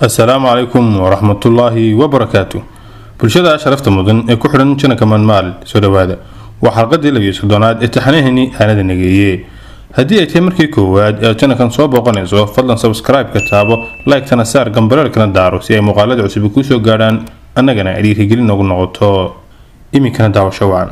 assalaamu calaykum waraxmatullaahi wabarakaatu bulshada sharafta mudan ee ku xidhan janaka manmaal soo dhowaada waa xalqadii labiyo soddonaad ee taxanahani aanada nageeye haddii ay tahay markii koowaad ee jannakan soo booqanayso fadlan sabskraibeka taabo like-tana saar gambareerkana daaro si ay muuqaalada cusub kuu soo gaadhaan annagana ay dhiirigelin noogu noqoto iminkana daawasho wacan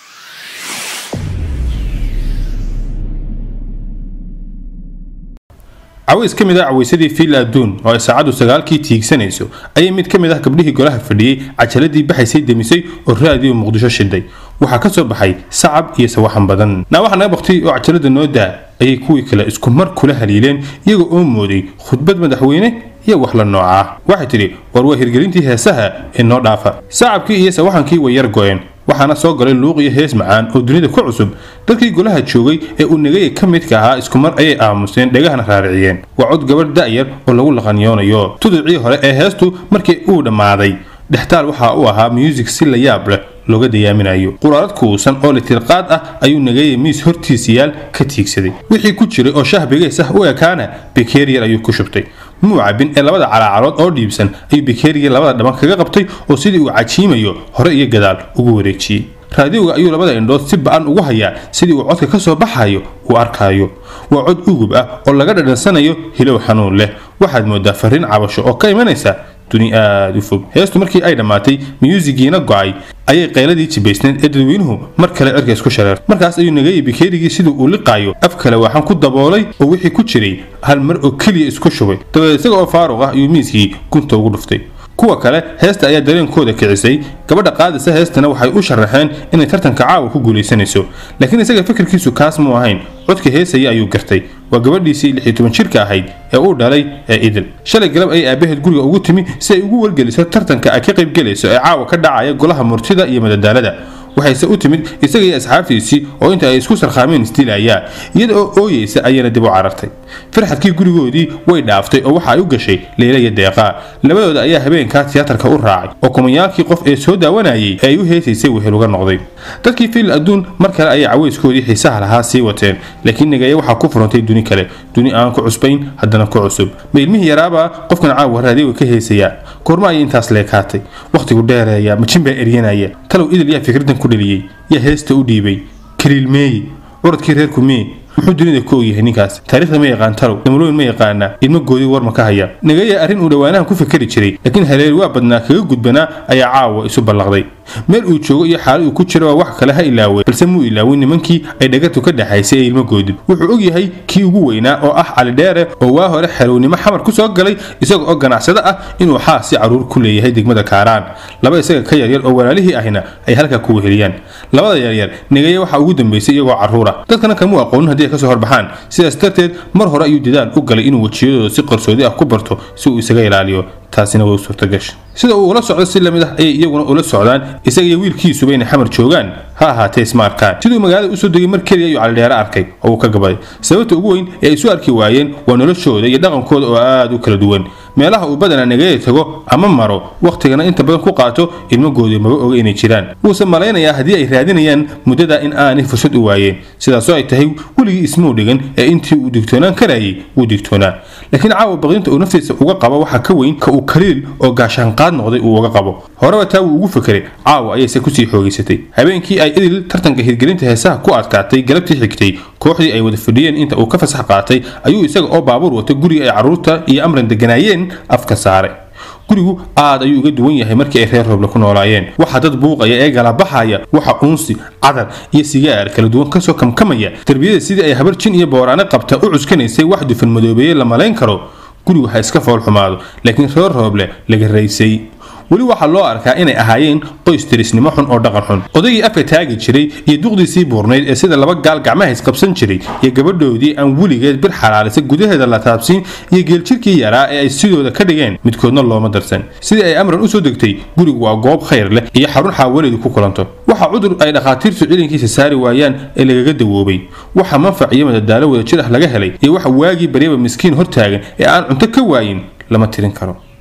caways ka mid ah cawaysadii fiil adduun oo ay saacaddu sagaalkii tiigsanayso ayay mid ka mid ah gabdhihii golaha fadhiyey cajaladii baxaysay demisay oo raadiyo muqdisho shiday waxaa ka soo baxay sacab iyo sawaxan badan naa waxaa naga baktay oo cajalada noo daa ayay kuwii kale isku mar kula haliileen iyaga oo mooday khudbad madaxweyne iyo wax la nooca waxay tidhi war waa hirgelintii heesaha ee noo dhaafa sacabkii iyo sawaxankii way yar go-een waxaana soo galay luuq iyo hees macaan oo dunida ku cusub dadkii golaha joogay ee uu negaya ka midka ahaa isku mar ayay aamuseen dhegahana raariciyeen waa cod gabadh da'yar oo lagu laqanyoonayo tuducii hore ee heestu markii uu dhammaaday dhextaal waxa uu ahaa muusig si la yaab leh looga dayaaminayo quraarad kuusan oo litirqaad ah ayuu nagaya miis hortiisiyaal ka tiigsaday wixii ku jiray oo shah bigeys ah u ekaana bekeeriyar ayuu ku shubtay muu cabin ee labada calaacarood oo dhiibsan ayuu bekeeriyar labada dhaban kaga qabtay oo sidii uu cajiimayo hore iyo gadaal ugu wareejiyey raadiyoga ayuu labada indhood si ba-an ugu hayaa sidii uu codka ka soo baxayo uu arkaayo waa cod ugub ah oo laga dhadhansanayo hilow xanuun leh waxaad moodaa fariin cabasho oo ka imanaysa duni aada u fog heestu markii ay dhammaatay miyuusigiina go-ay ayay qayladii jibaysneed ee dadweynuhu mar kale cirka isku shareer markaas ayuu nagayay bikeerigii siduu uu liqaayo af kale waxaan ku daboolay oo wixii ku jiray hal mar oo keliya isku shubay dabadeed isaga oo faaruq ah ayuu miiskii gunta ugu dhuftay kuwa kale heesta ayaa dareenkooda kicisay gabadha qaadisa heestana waxay u sharaxeen inay tartanka caawa ku guulaysanayso laakiin isaga fikirkiisu kaas muu ahayn codka heesaya ayuu gartay waa gabadhiisii lix iyo toban jirka ahayd ee uu dhalay ee idil shalay galab ayay aabaheed guriga ugu timi si ay ugu wargeliso tartanka ay ka qaybgelayso ee caawa ka dhacaya golaha murtida iyo madadaalada waxayse u timid isaga iyo asxaabtiisii oo inta ay isku sarkhaameen isdilayaa iyada oo ooyeysa ayana dib u carartay farxadkii gurigoodii way dhaaftay oo waxa ay u gashay leyla iyo deeqaa labadooda ayaa habeenkaa tiyaatarka u raacay oo kumayaalkii qof ee soo daawanayay ee ay u heesaysay wehel uga noqday dadkii fiil adduun mar kale ayay caweyskoodii xiisaha lahaa sii wateen laakiin nagaya waxaa ku furantay duni kale duni aan ku cusbayn haddana ku cusub ma ilmihii yaraabaa qofkan caawa raadiyoga ka heesayaa goorma ayay intaas leekaatay wakhtigu dheereeya majin baa eryanaya talow idil yaa fikraddan ku dhaliyey yaa heesta u dhiibay kaliilmeeye curadkii reerku mee muxuu dunida ku ogyahay ninkaas taariikhda ma yaqaan talow damalooyin ma yaqaana ilmo goodi war ma ka haya nagaya arrin uu dhowaanahan ku fikeri jiray laakiin haleeli waa badnaa kaga gudbanaa ayaa caawa isu ballaqday meel uu joogo iyo xaalad uu ku jiro waa wax kale ha ilaaway balse muu ilaawin nimankii ay dhagatu ka dhexaysay ee ilmo goodib wuxuu og yahay kii ugu weynaa oo ah cali dheere oo waa hore xelownimo xamar ku soo galay isaga oo ganacsado ah inuu xaasi caruur ku leeyahay degmada kaaraan laba isaga ka yaryar oo walaalihii ahina ay halkaa ku weheliyaan labada yaryar negaya waxaa ugu dambeysay iyagoo caruura dadkana kamuu aqoonin haddii ay kasoo horbaxaan sidaas darteed mar hore ayuu dadaal u galay inuu wejiyadooda si qarsoodi ah ku barto si uu isaga ilaaliyo taasina way u suurtagasha sida uu ula socdo si lamid ah ayay iyaguna ula socdaan isaga iyo wiilkiisuba inay xamar joogaan ha ahaatee isma arkaan siduu magaalada usoo degay mar keliya ayuu calidheere arkay oo uu ka gabaday sababta ugu weyn ee ay isu arki waayeen waa noloshooda iyo dhaqankooda oo aada u kala duwan meelaha uu badanaa nagaya tago ama maro wakhtigana inta badan ku qaato ilmagoodii maba oga inay jiraan wuuse malaynayaa haddii ay raadinayaan muddada in aanay fursad u waayeen sidaasoo ay tahay weligii ismuu dhigan ee intii uu digtoonaan karayay wuu digtoonaa laakiin caawa baqdinta uu naftiisa uga qabo waxaa ka weyn ka uu kaliil oo gaashaanqaad noqday uu uga qabo horeba taa wuu ugu fekeray caawa ayayse kusii xoogaysatay habeenkii ay idil tartanka hirgelinta heesaha ku adkaatay galabtii xigtay kooxdii ay wada fadhiyeen inta uu ka fasax qaatay ayuu isaga oo baabuur watay guriga ay carruurta iyo amran deganaayeen afka saare gurigu aad ayuu uga duwan yahay markii ay reer rooble ku noolaayeen waxaa dad buuqaya ee galabaxaya waxa uunsi cadar iyo sigaar kala duwan kasoo kamkamaya derbiyada sidii ay habar jin iyo booraane qabta u cuskanaysay wax dufan madoobeeye la malayn karo gurigu ha iska fool xumaado laakiin reer rooble laga raysay weli waxaa loo arkaa inay ahaayeen qoys tirisnimo xun oo dhaqan xun odaygii afka taagi jiray iyo duqdiisii buurnayd ee sida laba gaal gacmaha isqabsan jiray iyo gabadhoodii aan weligeed bir xalaalisa gudaheeda la taabsiin iyo geeljirkii yaraa ee ay sidooda ka dhigeen midkoodna looma darsan sidii ay amran usoo degtay gurigu waa goob khayr leh iyo xarun xaawaleedu ku kulanto waxa cudur ay dhakhaatiirtu cilinkiisa saari waayaan ee lagaga dawoobay waxa manfac iyo madadaalo wada jir ah laga helay iyo waxa waagii baryaba miskiin hortaagan ee aan cunto ka waayin lama tirin karo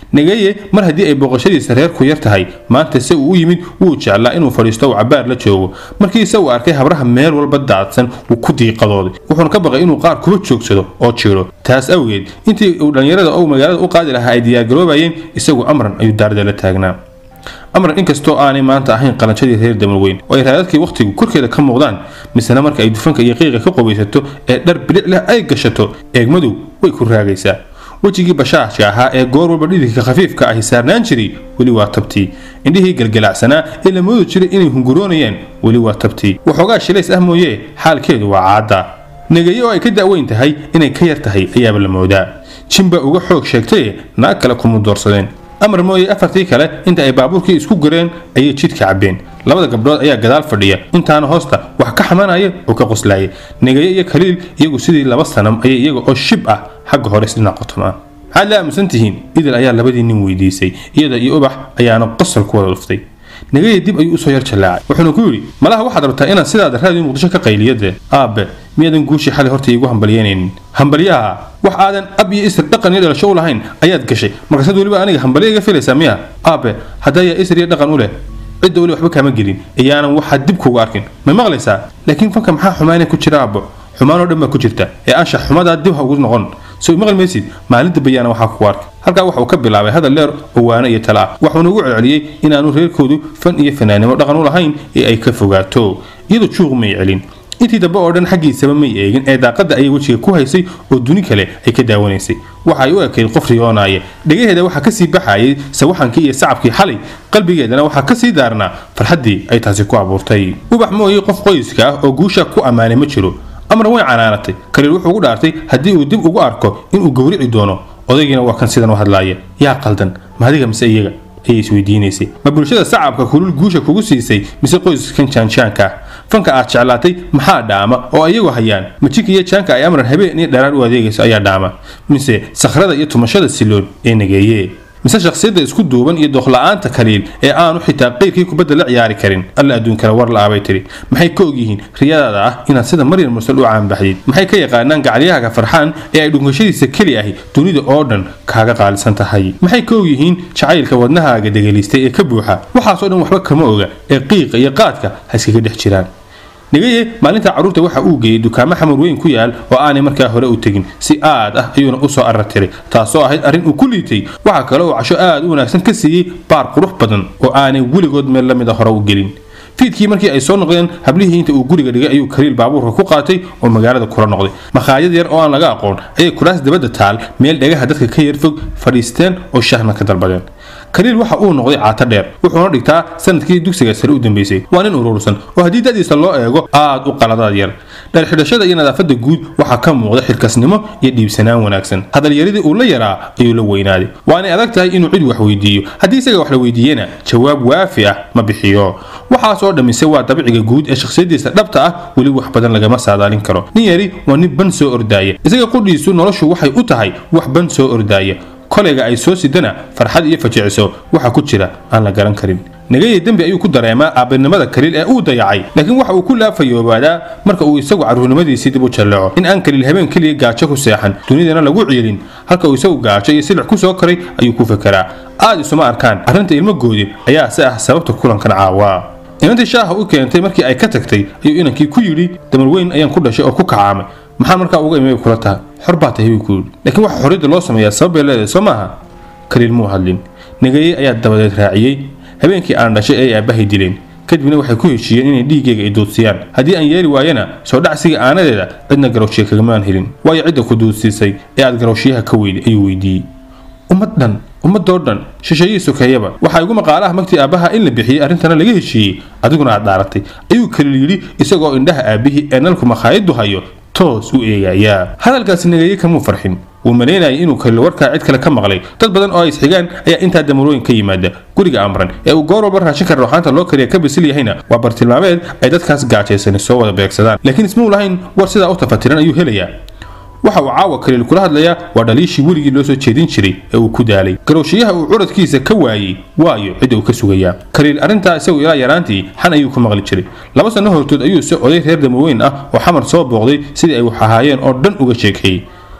nagaye mar haddii ay booqashadiisa reerku yar tahay maanta se uu u yimid wuu jeclaa inuu fadhiisto uu cabaar la joogo markiise uu arkay habraha meel walba daadsan wuu ku diiqadooday wuxuuna ka baqay inuu qaar kuba joogsado oo jiro taas awgeed intii uu dhallinyarada ou magaalada u qaadi lahaa ay diyaargaroobayeen isagu amran ayuu daarada la taagnaa amran inkastoo aanay maanta ahayn qalanjadii reer damarweyn oo ay raadadkii wakhtigu korkeeda ka muuqdaan misena marka ay dufanka iyo qiiqa ka qubaysato ee dhar bilic leh ay gashato eegmadu way ku raagaysaa wejigii bashaashka ahaa ee goor walba dhididka khafiifka ahi saarnaan jiray weli waa tabtii indhihii galgalacsanaa ee la moodi jiray inay hunguroonayaan weli waa tabtii waxoogaa shilays ah mooyee xaalkeedu waa caadda negaye oo ay ka da'weyn tahay inay ka yar tahay ayaaba la moodaa jinba uga xoog sheegtaye naag kale kuma doorsadeen amar mooye afartii kale inta ay baabuurkii isku gareen ayay jidka cabbeen labada gabdhood ayaa gadaal fadhiya intaana hoosta wax ka xamanaya oo ka qoslaaya negaye iyo kaliil iyagu sidii laba sanam ayay iyaga oo shib ah xagga hore isdhinac qotoma maxaad la aamusan tihiin idil ayaa labadii nin weydiisay iyada iyo ubax ayaana qosol ku wada dhuftay nagaye dib ayuu usoo yar jallaacay wuxuuna ku yidhi malaha waxaad rabtaa inaad sidaada raadiyo muqdisho ka qayliyade aabe miyaadan guushii xalay horta iigu hambalyeynaynin hambalyaha wax aadan ab iyo isir dhaqan iyo dhalasho u lahayn ayaad gashay markaasaad weliba aniga hambalyo iga filaysaa miya aabe haddayaa isir iyo dhaqan u leh cidda weli waxba kaama gelin iyaanan waxaad dib kuga arkin ma maqlaysaa laakiin fanka maxaa xumaana ku jira aabbo xumaanoo dhan baa ku jirta ee anshax xumadaa dib ha ugu noqon soo maqli maysid maalinta bayaana waxaa ku arka halkaa waxa uu ka bilaabay hadal dheer oo waano iyo tala ah waxuuna ugu celceliyey inaanu reerkoodu fan iyo fanaanimo dhaqan u lahayn ee ay ka fogaato iyadoo juuq may celin intii dambe oo dhan xaggiisaba may eegin ee daaqadda ayay wejiga ku haysay oo duni kale ay ka daawanaysay waxa ay u ekayd qof riyoonaaya dhegaheeda waxaa kasii baxayay sawaxankii iyo sacabkii xalay qalbigeedana waxaa kasii daarnaa farxaddii ay taasi ku abuurtay ubax mooye qof qoyska ah oo guusha ku ammaanay ma jiro amran way canaanatay kaliil wuxuu ugu dhaartay haddii uu dib ugu arko inuu gowrici doono odaygiina waa kan sidan u hadlaaya yaa qaldan maadiga mise iyaga ayay isweydiinaysay ma bulshada sacabka kulul guusha kugu siisay mise qoyskan jaanjaanka ah fanka aad jeclaatay maxaa dhaama oo iyagu hayaan majika iyo jaanka ay amran habeen iyo dharaar u adeegayso ayaa dhaama mise sakhrada iyo tumashada siloon ee nageeye mise shakhsiyadda isku duuban iyo dookla-aanta kaliil ee aanu xitaa qeyrkii kubadda la ciyaari karin alla adduunkale war la-aabay tiri maxay ka ogyihiin riyadaada ah inaad sida maryam mursal u caanbaxdid maxay ka yaqaanaan gacalyahaga farxaan ee ay dhunkashadiisa keli ahi dunida oo dhan kaaga qaalisan tahay maxay ka ogyihiin jacaylka wadnahaaga degeliistay ee ka buuxa waxaasoo dhan waxba kama oga ee qiiqa iyo qaadka ha iskaga dhex jiraan nagaye maalinta carruurta waxa uu geeyey dukaamo xamar weyn ku yaal oo aanay markaa hore u tegin si aad ah ayuuna usoo arartiray taasoo ahayd arrin uu ku liitay waxaa kale uu casho aad u wanaagsan ka siiyey baar qurux badan oo aanay weligood meel la mida hore u gelin fiidkii markii ay soo noqdeen hablihii inta uu guriga dhigay ayuu kaliil baabuurka ku qaatay oo magaalada kula noqday makhaayad yar oo aan laga aqoon ayay kuraas dabadda taal meel dhagaha dadka ka yar fog fadhiisteen oo shahna ka dalbadeen kaliil waxa uu noqday caato dheer wuxuuna dhigtaa sanadkii dugsiga sare u dambeysay waa nin urursan oo haddii da'diisa loo eego aad u qaladaad yar dharxidhashada iyo nadaafadda guud waxaa ka muuqda xilkasnimo iyo dhiibsanaan wanaagsan hadalyaridii uu la yaraa ayuu la weynaaday waanay adag tahay inuu cid wax weydiiyo haddii isaga wax la weydiiyena jawaab waafi ah ma bixiyo waxaas oo dhammise waa dabiciga guud ee shakhsiyadiisa dhabta ah weli wax badan lagama saadaalin karo nin yari waa nin ban soo ordaaya isaga qudhiisu noloshu waxay u tahay wax ban soo ordaaya kolayga ay soo sidana farxad iyo fajiciso waxa ku jira aan la garan karin nagaye dembi ayuu ku dareemaa aabbinimada kaliil ee uu dayacay laakiin waxa uu ku laafayoobadaa marka uu isagu carruurnimadiisii dib u jallaco in aan kaliil habeen keliya gaajo ku seexan dunidana lagu ciilin halka uu isagu gaajo iyo silic ku soo koray ayuu ku fekeraa aad isuma arkaan arrinta ilmogoodi ayaa se ah sababta kulankan caawaa inantii shaaha u keentay markii ay ka tagtay ayuu inankii ku yidhi damarweyn ayaan ku dhashay oo ku kacaamay maxaa markaa uga imay kula tahay xor baa tahay buu ku yidhi laakiin waxa xorriyadda loo sameeyaa sabab bay leedahay soo maaha kaliil muu hadlin nagaye ayaa dabadeed raaciyey habeenkii aan dhashay ay aabbahay dileen kadibna waxay ku heshiiyeen inay dhiiggayga i duudsiyaan haddii aan yeeli waayana soo dhacsiga aanadeeda cidna garowshiya kagamaan helin waayo cidda ku duudsiisay ee aad garowshiyaha ka weyday ayuu weydiiyey ummad dhan ummadoo dhan shisheeyii sokeeyaba waxaa igu maqaalaha magtii aabbaha in la bixiyey arrintana laga heshiiyey adiguna aad dhaaratay ayuu kaliil yidhi isagoo indhaha aabbihii ee nalku makhaayaddu hayo toos u eegayaa hadalkaasi nagaye kamuu farxin wuu malaynayay inuu kaliil warkaa cid kale ka maqlay dad badan oo ay isxigaan ayaa intaa damarooyin ka yimaada guriga amran ee uu goor walba raashinka rooxaanta loo kariya ka bisil yahayna waa bartilmaameed ay dadkaas gaajaysani soo wada beegsadaan laakiin ismuu lahayn war sidaa u tafatiran ayuu helayaa waxa uu caawa kaliil kula hadlayaa waa dhaliishii weligii loo soo jeedin jiray ee uu ku daalay garowshiyaha uu curadkiisa ka waayey waayo cidda uu ka sugayaa kaliil arrintaa isagu ilaa yaraantii xan ayuu ku maqli jiray laba sanno hortood ayuu se oday reer damarweyn ah oo xamar soo booqday sidii ay wax ahaayeen oo dhan uga sheekeeyey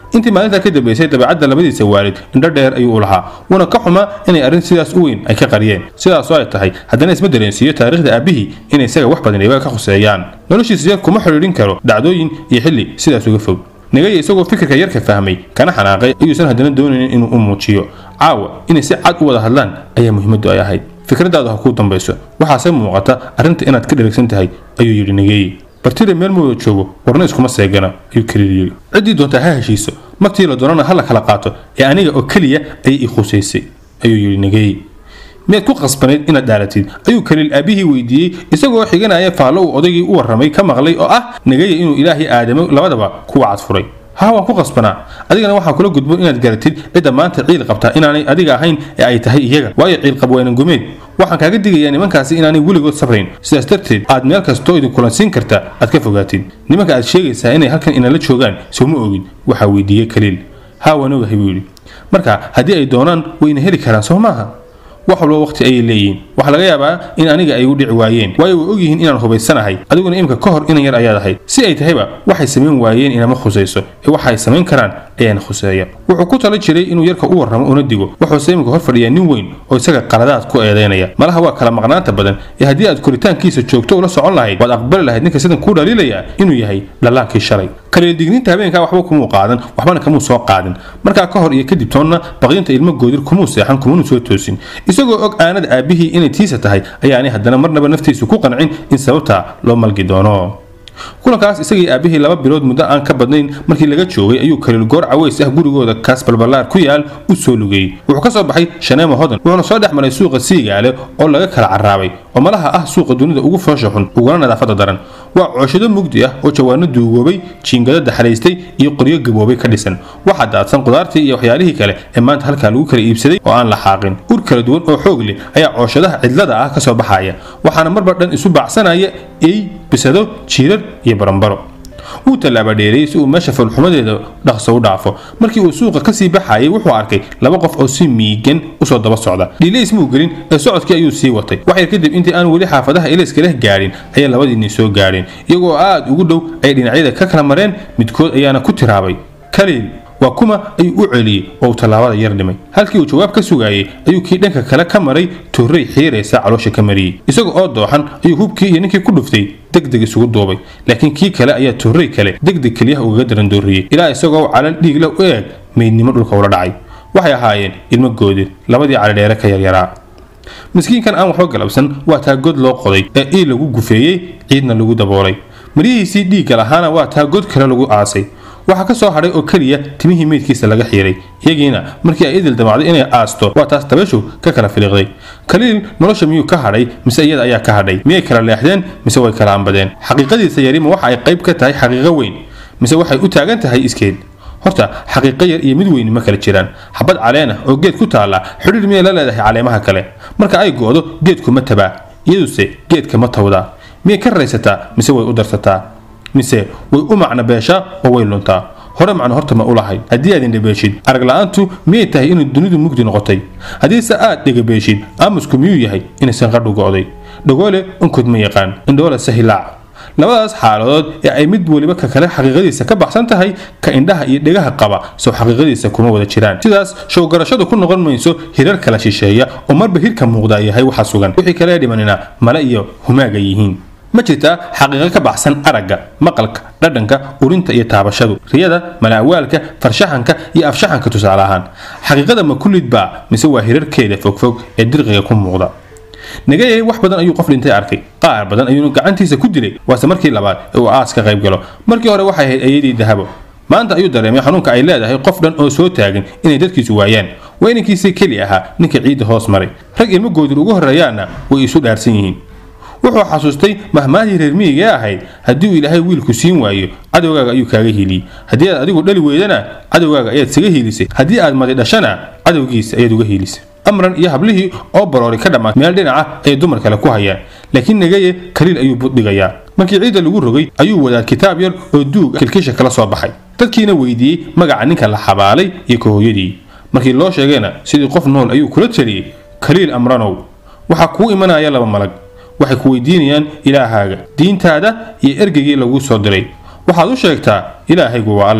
intii maalintaa ka dambaysay dabeecadda labadiisa waalid indho dheer ayuu u lahaa wuuna ka xumaa inay arrin sidaas u weyn ay ka qariyeen sidaasoo ay tahay haddana isma dareensiiyo taariikhda aabbihii inay isaga wax badan iyaga ka khuseeyaan noloshiisa yar kuma xidhiidhin karo dhacdooyin iyo xilli sidaas uga fog nagaya isagoo fikirka yarka fahmay kana xanaaqay ayuusan haddana doonaynin inuu u muujiyo caawa inay si cad u wada hadlaan ayaa muhiimaddu ay ahayd fikradaadu ha kuu dambayso waxaase muuqata arrinta inaad ka dheragsan tahay ayuu yidhi nageeye bartire meel mooda joogo warna iskuma seegana ayuu kaliil yidhi ciddii doontaa ha heshiiso martii la doonana ha la kala qaato ee aniga oo keliya ayay ii khusaysay ayuu yidhi nageeye miyaad ku qasbanayd inaad dhaalatid ayuu kaliil aabbihii weydiiyey isagoo xiganaya faallo uu odaygii u warramay ka maqlay oo ah nagaya inuu ilaahay aadamo labadaba kuwa cadfuray haa waan ku qasbanaa adigana waxaa kula gudboon inaad garatid cidda maanta ciil qabtaa inaanay adiga ahayn ee ay tahay iyaga waayo ciilqab weynan gumeed waxaan kaaga digayaa nimankaasi inaanay weligood sabrayn sidaas darteed aad meel kastoo idin kulansiin karta aad ka fogaatid nimanka aad sheegaysaa inay halkan inala joogaan sooma ogin waxaa weydiiyey kaliil haa waan ogahay buu yidhi marka haddii ay doonaan wayna heli karaan soo maaha wax walba waqti ayay leeyihiin waxaa laga yaabaa in aniga ay u dhici waayeen waayo way ogyihiin inaan hubaysanahay adiguna imika ka hor inan yar ayaad ahayd si ay tahayba waxay samayn waayeen inama khusayso ee waxa ay samayn karaan ayaana khuseeya wuxuu ku tala jiray inuu yarka u warramo una digo wuxuuse imika hor fadhiyaa nin weyn oo isaga qaladaad ku eedaynaya malaha waa kala maqnaanta badan ee haddii aad koritaankiisa joogto ula socon lahayd waad aqbali lahayd ninka sidan kuu dhaliilaya inuu yahay dhallaankii shalay kaliildigniinta habeenkaa waxba kumuu qaadan waxbana kamuu soo qaadin markaa ka hor iyo kadib toonna baqdinta ilmo goodir kumuu seexan kumanu soo toosin isagoo og aanada aabbihii inay tiisa tahay ayaanay haddana marnaba naftiisu ku qancin in sababtaa loo malgi doono kulankaas isagii aabbihii laba bilood muddo aan ka badnayn markii laga joogay ayuu kaliil goor caways ah gurigooda kaas balballaar ku yaal u soo lugayey wuxuu ka soo baxay shaneemo hodan wuxuuna soo dhex maray suuqa siigaale oo laga kala carraabay oo malaha ah suuqa dunida ugu foosha xun uguna nadaafadda daran waa cooshado mugdi ah oo jawaano duugoobay jiingado daxalaystay iyo qoryo gaboobay ka dhisan waxaa daadsan qudaartii iyo waxyaalihii kale ee maanta halkaa lagu kala iibsaday oo aan la xaaqin ur kala duwan oo xoog leh ayaa cooshadaha cidlada ah ka soo baxaya waxaana marba dhan isu baacsanaya ey bisado jiirar iyo barambaro wuu tallaaba dheereeyey si uu meesha falxumadeeda dhaqso u dhaafo markii uu suuqa kasii baxayay wuxuu arkay laba qof oo si miigan usoo daba socda dhiilays muu gelin ee socodkii ayuu sii watay waxyar kadib intii aan weli xaafadaha ilayska leh gaadhin ayay labadiinni soo gaadheen iyagoo aad ugu dhow ay dhinacyada ka kala mareen midkood ayaana ku tiraabay kaliil waa kuma ayuu u celiyey oo uu tallaabada yar dhimay halkii uu jawaab ka sugaayey ayuu kii dhanka kale ka maray torrey xiiraysa caloosha ka mariyey isaga oo dooxan ayuu hubkii iyo ninkii ku dhuftay degdeg isugu duubay laakiin kii kale ayaa torrey kale degdeg keliyaha ugaga darandooriyey ilaa isagoo calal dhiig leh u eeg meydnimo dhulka ula dhacay waxay ahaayeen ilmo goodir labadii calidheere ka yaryaraa miskiinkan aan waxba galabsan waa taa god loo qoday ee ii lagu gufeeyey ciidna lagu daboolay maryihiisii dhiigga lahaana waa taa god kale lagu aasay waxaa ka soo hadhay oo keliya timihii meydkiisa laga xiiray iyagiina markii ay idil damacday inay aasto waa taas dabayshu ka kala filiiqday kaliil nolosha miyuu ka hadhay mise iyada ayaa ka hadhay miyay kala leexdeen mise way kala ambadeen xaqiiqadiisa yarima waxa ay qayb ka tahay xaqiiqo weyn mise waxay u taagan tahay iskeed horta xaqiiqo yar iyo mid weyni ma kala jiraan xabad caleen ah oo geed ku taalla xidhiir miyay la leedahay caleemaha kale marka ay go'do geedkuma tabaa iyaduse geedka ma tawdaa miyay ka raysataa mise way u darsataa mise way u macno beeshaa oo way luntaa hore macno horta ma u lahayd haddii aad indhabeeshid arag la-aantu miyay tahay inay dunidu mugdi noqotay haddiise aad dhegabeeshid aamusku miyuu yahay inaysan qadhu go'day dhagoole unkod ma yaqaan indhoole sahilaac labadaas xaaladood ee ay mid weliba ka kale xaqiiqadiisa ka baxsan tahay ka indhaha iyo dhegaha qaba sow xaqiiqadiisa kuma wada jiraan sidaas showgarashadu ku noqon mayso hirar kala shisheeya oo marba hirka muuqda yahay waxa sugan wixii kale dhimanina male iyo humaaga yihiin ma jirtaa xaqiiqo ka baxsan aragga maqalka dhadhanka urinta iyo taabashadu riyada malaawaalka farshaxanka iyo afshaxanka tusaale ahaan xaqiiqada ma kullid baa mise waa hirarkeeda fogfog ee dirqiga ku muuqda nagayay wax badan ayuu qof dhintay arkay qaar badan ayuuna gacantiisa ku dilay waase markii labaad ee uu aas ka qayb galo markii hore waxay ahayd ayadii dahabo maanta ayuu dareemay xanuunka ay leedahay qof dhan oo soo taagan inay dadkiisu waayaan waa inankiisii keli ahaa ninka ciidda hoos maray rag ilmo goodir ugu horreeyaanna way isu dhaarsan yihiin wuxuu xasuustay mahmaadii reer miyiga ee ahayd haddii uu ilaahay wiilku siin waayo cadowgaaga ayuu kaaga hiiliyey haddii aad adigu dhali weydana cadowgaaga ayaad isaga hiilisay haddii aad madi dhashana cadowgiisa ayaad uga hiilisay amran iyo hablihii oo baroori ka dhammaatay meel dhinaca ay dumar kale ku hayaan laakiin nagaye kaliil ayuu buddhigayaa markii ciidda lagu rogay ayuu wadaa kitaab yar oo duug kilkisha kala soo baxay dadkiina weydiiyey magaca ninka la xabaalay iyo ka hooyadii markii loo sheegayna sidii qof nool ayuu kula taliyey kaliil amranow waxaa kuu imanaya laba malag waxay ku weydiinayaan ilaahaaga diintaada iyo ergeygii laguu soo diray waxaad u sheegtaa ilaahaygu waa alle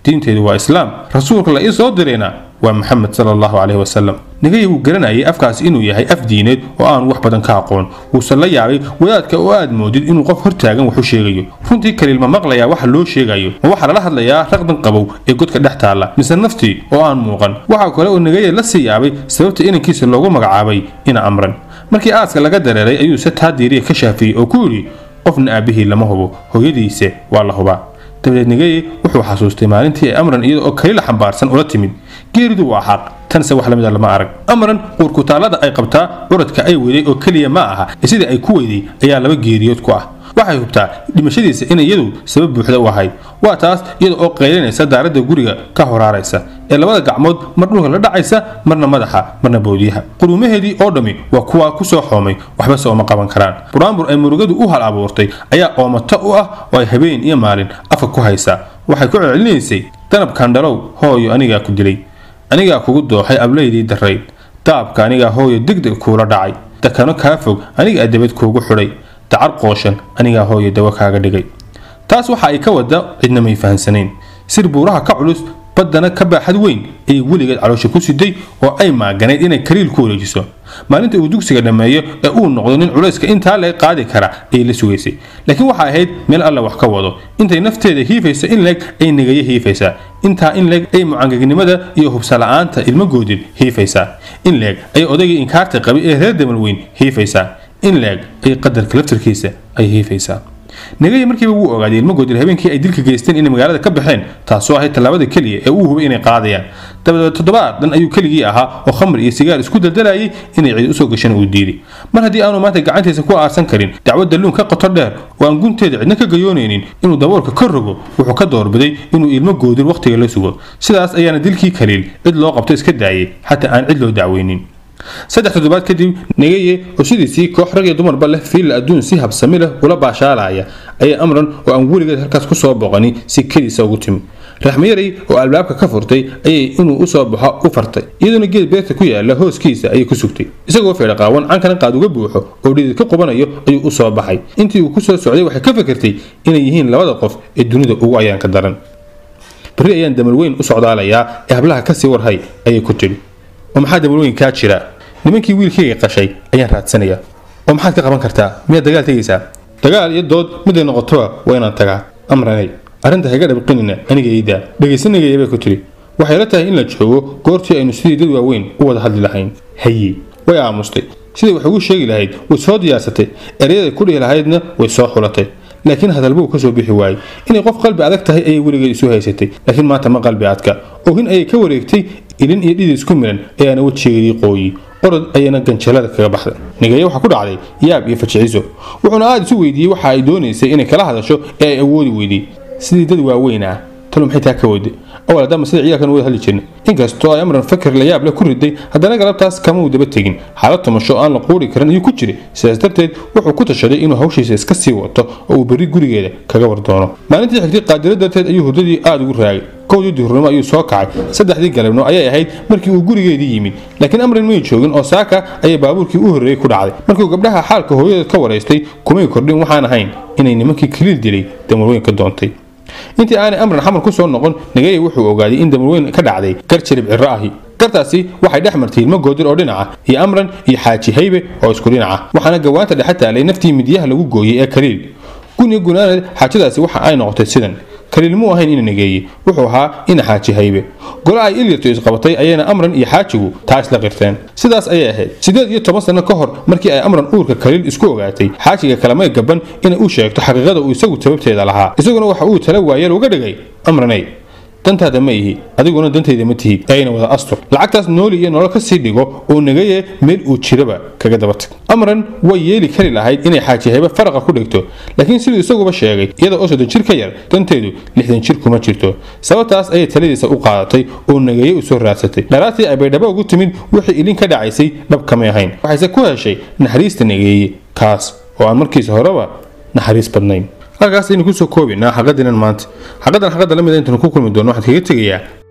diinteedu waa islaam rasuulka la ii soo dirayna waa maxamed sala allahu caleyhi wasalam nigaya wuu garanayay afkaasi inuu yahay af diineed oo aanu wax badan ka aqoon wuuse la yaabay wadaadka oo aad moodid inuu qof hortaagan wax u sheegayo runtii kaliil ma maqlayaa waxa loo sheegayo ma waxaa lala hadlayaa raqdan qabow ee godka dhex taalla mise naftii oo aan muuqan waxaa kale oo nigaya la sii yaabay sababta inankiisa loogu magacaabay ina amran markii aaska laga dareeray ayuu se taa diiriya ka shaafiyey oo ku yidhi qofna aabbihii lama hubo hooyadiise waa la hubaa dabadeed nigeye wuxuu xasuustay maalintii ay amran iyada oo kalila xambaarsan ula timid geeridu waa xaq tanse wax lamida lama arag amran uurkutaallada ay qabtaa curadka ay weyday oo keliya ma aha ee sidii ay ku weyday ayaa laba geeriyood ku ah waxay hubtaa dhimashadiisa in iyadu sabab buuxda u ahayd waa taas iyada oo qaylinaysa daaradda guriga ka horaaraysa ee labada gacmood mar dhulka la dhacaysa marna madaxa marna boodiyaha quruumaheedii oo dhammi waa kuwa ku soo xoomay waxbase ooma qaban karaan buraanbur ay murugadu u hal abuurtay ayaa oomata u ah oo ay habeen iyo maalin afka ku haysaa waxay ku celcelinaysay danab kandhalow hooyo anigaa ku dilay anigaa kugu dooxay ablaydii darayd daabka anigaa hooyo degdeg kuula dhacay dakano kaa fog anigaa debad kuugu xidhay dacar qooshan anigaa hooyo dawo kaaga dhigay taas waxa ay ka wada cidna may fahansanayn sir buuraha ka culus baddana ka baaxad weyn ayay weligeed caloosha ku siday oo ay maaganayd inay kaliil ku wareejiso maalinta uu dugsiga dhammeeyo ee uu noqdo nin culayska intaa leeg qaadi kara ayay la sugaysay laakiin waxay ahayd meel alla wax ka wado intay nafteeda hiifaysa in leeg ay negayo hiifaysaa intaa in leeg ay mucangagnimada iyo hubsala'aanta ilmagoodid hiifaysaa in leeg ay odaygii inkaarta qabay ee reer damal weyn hiifaysaa in leeg ay qadarka laftarkiisa ay hiifaysaa negaya markiiba wuu ogaaday ilmagoodil habeenkii ay dilka geysteen inay magaalada ka baxeen taasoo ahayd tallaabada keliya ee uu hubay inay qaadayaan dabadeed toddobaad dhan ayuu keligii ahaa oo khamr iyo sigaar isku daldalayay inay cid usoo gashana uu diiday mar haddii aanu maanta gacantiisa ku aarsan karin dacwad dalluun ka qoto dheer oo aan gunteeda cidna ka gayoonaynin inuu daboolka ka rogo wuxuu ka doorbiday inuu ilmagoodil wakhtiga la sugo sidaas ayaana dilkii kaliil cid loo qabto iska daayay xataa aan cid loo dacweynin saddex toddobaad kadib negeye oo sidiisii koox rag iyo dumarba leh fiilla adduun si habsami leh ula baashaalaya ayaa amran oo aan weligeed halkaas ku soo boqani si keliisa ugu timid raxmayaray oo albaabka ka furtay ayay inuu usoo baxo u fartay iyadoona geed beerta ku yaala hooskiisa ayay ku sugtay isagoo feedha qaawan cankana qaad uga buuxo oo dhidid ka qubanayo ayuu usoo baxay intii uu kusoo socday waxay ka fikirtay inay yihiin labada qof ee dunida ugu ayaanka daran berri ayaan damal weyn u socdaalayaa ee hablaha kasii warhay ayay ku tidhi oo maxaa damalweyn kaa jira nimankii wiilkayga qashay ayaan raadsanayaa oo maxaad ka qaban kartaa miyaad dagaal tegaysaa dagaal iyo dood miday noqotoba waa inaan tagaa amranay arrinta haga dhabqinina aniga iidaa dhegaysanagaya bay ku tidhi waxay la tahay in la joogo goortii aynu sidii dad waaweyn u wada hadli lahayn haye way aamustay siday wax ugu sheegi lahayd way soo diyaarsatay eryaday ku dhihi lahaydna way soo xulatay laakiin hadalbuu kasoo bixi waayey inay qof qalbi adag tahay ayay weligeed isu haysatay laakiin maanta ma qalbi adka oohin ayay ka wareegtay ilin iyo dhidid isku milan ayaana wejigeedii qooyi orod ayana ganjalada kaga baxday nigaye waxaa ku dhacday yaab iyo fajiciso wuxuuna aada isu weydiiyey waxa ay doonaysay inay kala hadasho ee ay awoodi weydey sidii dad waaweyn ah talo maxay taa ka wada awal haddama sida ciyaarkan wada hadli jirna inkastoo ay amran fakir la yaab leh ku riday haddana galabtaas kama uu daba tegin xaalad tumasho aan la quuri karin ayuu ku jiray sidaas darteed wuxuu ku tashaday inuu hawshiisa iska sii wato oo uu berri gurigeeda kaga war doono maalintii xigtay qaadiro darteed ayuu hurdadii aada ugu raagay kowdii duhurnimo ayuu soo kacay saddexdii galabnimo ayay ahayd markii uu gurigeedii yimid laakiin amran may joogin oo saaka ayay baabuurkii u horreeyey ku dhacday markuu gabdhaha xaalka hooyadeed ka waraystay kumay kordhin waxaan ahayn inay nimankii kaliil dilay damarweyn ka doontay intii aanay amran xamar ku soo noqon nagaya wuxuu ogaaday in damarweyn ka dhacday gar jarib cirro ahi gartaasi waxay dhex martay ilmo goodir oo dhinaca iyo amran iyo xaaji haybe oo isku dhinaca waxaana gawaanta dhexe taalay naftii midyaha lagu gooyey ee kaliil guniga gunaanad xaajadaasi waxa ay noqotay sidan kaliil muu ahayn ina nageeye wuxuu ahaa ina xaaji haybe gole ay ilyarto isqabatay ayayna amran iyo xaajigu taa isla qirteen sidaas ayay ahayd siddeed iyo toban sano ka hor markii ay amran uurka kaliil isku ogaatay xaajiga kalamay gaban inay u sheegto xaqiiqada uu isagu sababteeda lahaa isaguna waxa uu tala waayeel uga dhigay amranay dantaada ma ihi adiguna dantayda ma tihi ayna wada astur lacagtaas nooli iyo nolol ka sii dhigo oo nagaye meel uu jiraba kaga daba tag amran way yeeli kari lahayd inay xaaji haybe faraqa ku dhigto laakiin siduu isaguba sheegay iyada oo soddon jir ka yar danteedu lixdan jir kuma jirto sababtaas ayay taladiisa u qaadatay oo nagaye u soo raadsatay dharaatii ay baydhabo ugu timid wixii ilin ka dhacaysay dhab kamay ahayn waxayse ku heshay naxariista nageeye kaas oo aan markiisa horeba naxariis badnayn halkaas aynu kusoo koobinaa xaqadinan maanta xaqadan xaqada lamida intaynu ku kulmi doono waxaan kaga tegayaa